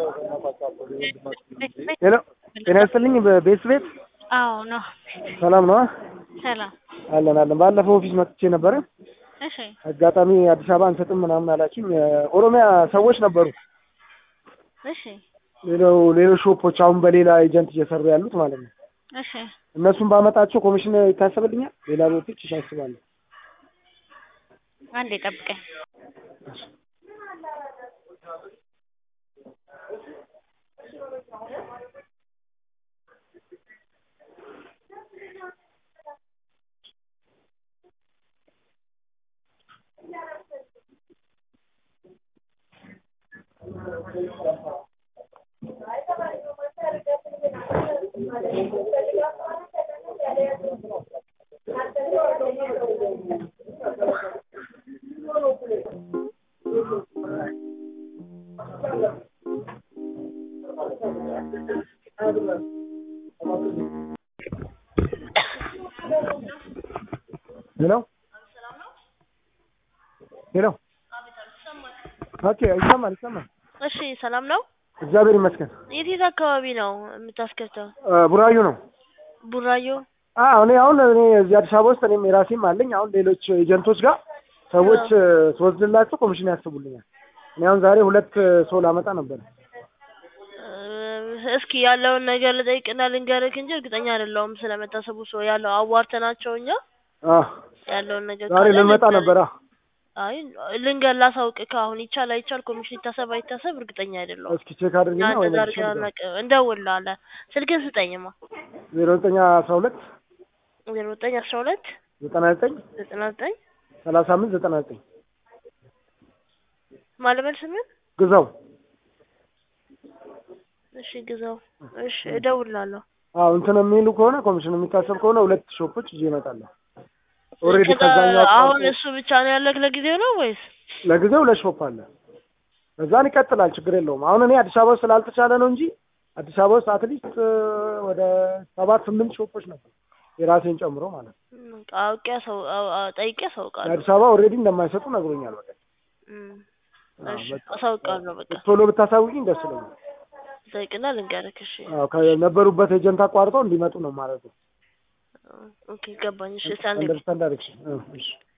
ሄሎ ጤና ይስጥልኝ። በቤት ቤት አዎ ነው። ሰላም ነው? ሰላም። አለን አለን። ባለፈው ኦፊስ መጥቼ ነበረ። እሺ አጋጣሚ አዲስ አበባ አንሰጥም ምናምን አላችሁኝ። ኦሮሚያ ሰዎች ነበሩ። እሺ ሌላው ሌሎች ሾፖች አሁን በሌላ ኤጀንት እየሰሩ ያሉት ማለት ነው። እሺ እነሱን ባመጣቸው ኮሚሽን ይታሰብልኛል። ሌላ ቦቶች ይሳስባሉ። አንዴ ጠብቀኝ። ሄሎ ሄሎ። ኦኬ ይሰማል ይሰማል። እሺ ሰላም ነው። እግዚአብሔር ይመስገን። የት የት አካባቢ ነው የምታስከፍተው? እ ቡራዩ ነው። ቡራዮ። አዎ እኔ አሁን እኔ እዚህ አዲስ አበባ ውስጥ እኔም የራሴም አለኝ። አሁን ሌሎች ኤጀንቶች ጋር ሰዎች እ ስወስድላቸው ኮሚሽን ያስቡልኛል። እኔ አሁን ዛሬ ሁለት ሰው ላመጣ ነበር። እ እስኪ ያለውን ነገር ልጠይቅና ልንገርህ እንጂ እርግጠኛ አይደለሁም ስለመታሰቡ ሰው ያለው አዋርተናቸው እኛ አዎ ያለውን ነገር ዛሬ ካለ ልንመጣ ልንገርህ። ነበር። አይ ልንገር ላሳውቅህ አሁን ይቻል አይቻል ኮሚሽን ይታሰብ አይታሰብ እርግጠኛ አይደለሁም። እስኪ ቼክ አድርግና ወይ እንደዛ አድርገን አናውቅም። እንደውልልሃለን። ስልክህን ስጠኝማ። ዜሮ ዘጠኝ አስራ ሁለት ዜሮ ዘጠኝ አስራ ሁለት ዘጠና ዘጠኝ ዘጠና ዘጠኝ ሰላሳ አምስት ዘጠና ዘጠኝ ማለበል ስምን ግዛው። እሺ ግዛው። እሺ እደውልልሃለሁ። አዎ እንትን የሚሉ ከሆነ ኮሚሽን የሚታሰብ ከሆነ ሁለት ሾፖች ይዤ እመጣለሁ። ኦልሬዲ ከዛ ከዛኛው አሁን አቋርጦ- እሱ ብቻ ነው ያለህ ለጊዜው ነው ወይስ? ለጊዜው ሁለት ሾፕ አለ። እዛን ይቀጥላል፣ ችግር የለውም። አሁን እኔ አዲስ አበባ ውስጥ ስላልተቻለ ነው እንጂ አዲስ አበባ ውስጥ አትሊስት ወደ ሰባት ስምንት ሾፖች ነበር የራሴን ጨምሮ ማለት ነው። እም፣ አውቄ ሰው ጠይቄ አሳውቃለሁ። የአዲስ አበባ ኦልሬዲ እንደማይሰጡ ነግሮኛል። በቃ እም፣ አዎ፣ እሺ በቃ አሳውቃለሁ። በቃ ቶሎ ብታሳውቂኝ ደስ ይለኛል። ጠይቅና ልንገርህ። እሺ አዎ ከነበሩበት ኤጀንት አቋርጠው እንዲመጡ ነው ማለት ነው። ኦኬ ገባኝ። እሺ እስኪ አንዴ አንደርስታንድ አደረግሽ? እሺ